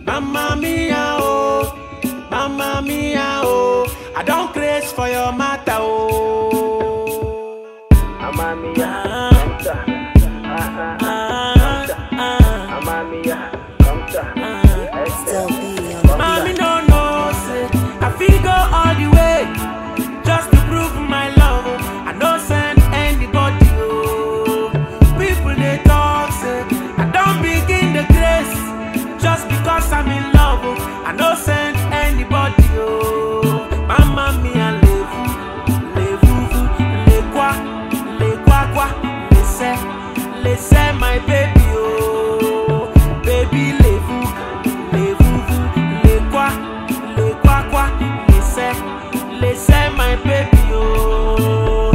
Mamma mia, oh, mamma mia, oh, I don't craze for your matter, oh. Mamma mia, Ah. come ta. Ah, ah, Ah, ah, Mamma mia, come ta. ah. Still be on the Mommy no know, say I feel go all the way just to prove my love. oh. I no send anybody. Oh. People they talk, say I don't begin the grace just because I'm in love. Oh. I no send anybody. Oh. Mama mia levu, levu, le quoi, le quoi quoi, le say, le say my baby. Oh. Baby levu, levu, le quoi, le quoi quoi, le say, le say my baby. Oh.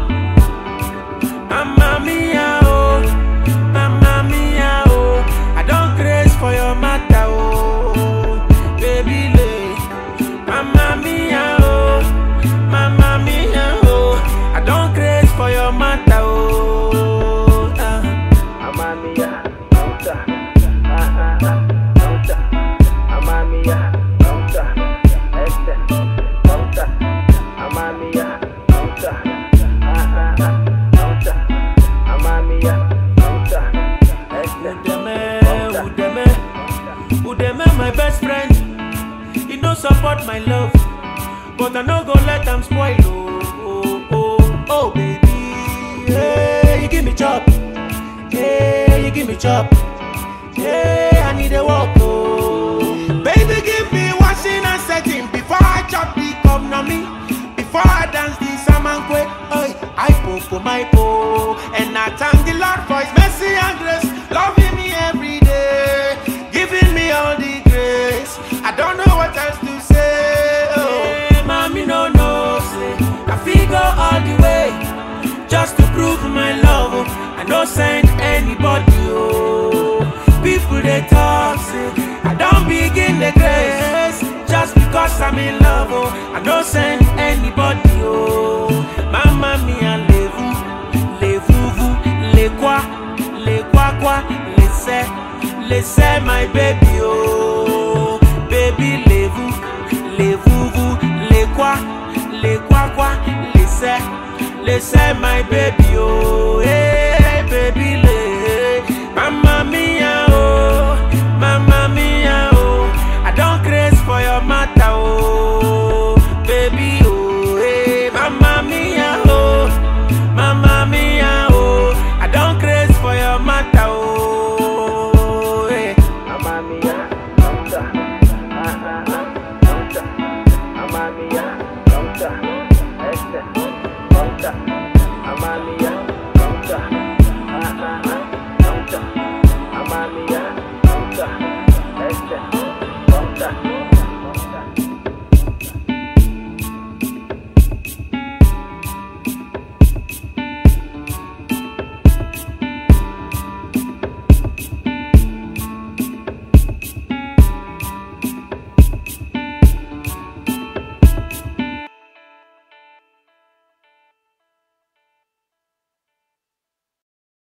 Mamma mia, oh, mamma mia, oh, I don't craze for your matter, oh, baby, lay. Mamma mia, oh, mamma mia, oh, I don't craze for your matter, oh. ah. Mamma mia, come ta. Ah, ah, ah, come ta. Mamma mia, come ta. Este, come ta. Mamma mia, come ta. Ah, ah, ah, come ta. Mamma mia, come ta. Este, Udeme, come ta. Udeme, Udeme, my best friend. He don't support my love, but I no go let am spoil. Oh, oh, oh, oh, baby. Hey, you give me chop. Hey, you give me chop. Hey, I need a walk. Oh, baby, give me washing and setting before I chop the cup na me. Before I dance the samankwe, oi, I po for my po, and I thank the Lord for His mercy and grace, loving me every day, giving me all the grace. I don't know what else to say. Oh, mommy, no, no, say I feel go all the way just to prove my love. Oh. I no send anybody. Oh, people they talk say I don't begin the grace just because I'm in love. Oh, I no send anybody. Oh, mama mia levu, levuvu, le quoi, le quoi quoi, le say, le say my baby. Oh, baby levu, levuvu, le quoi, le quoi quoi, le say. They say my baby, oh, hey, baby,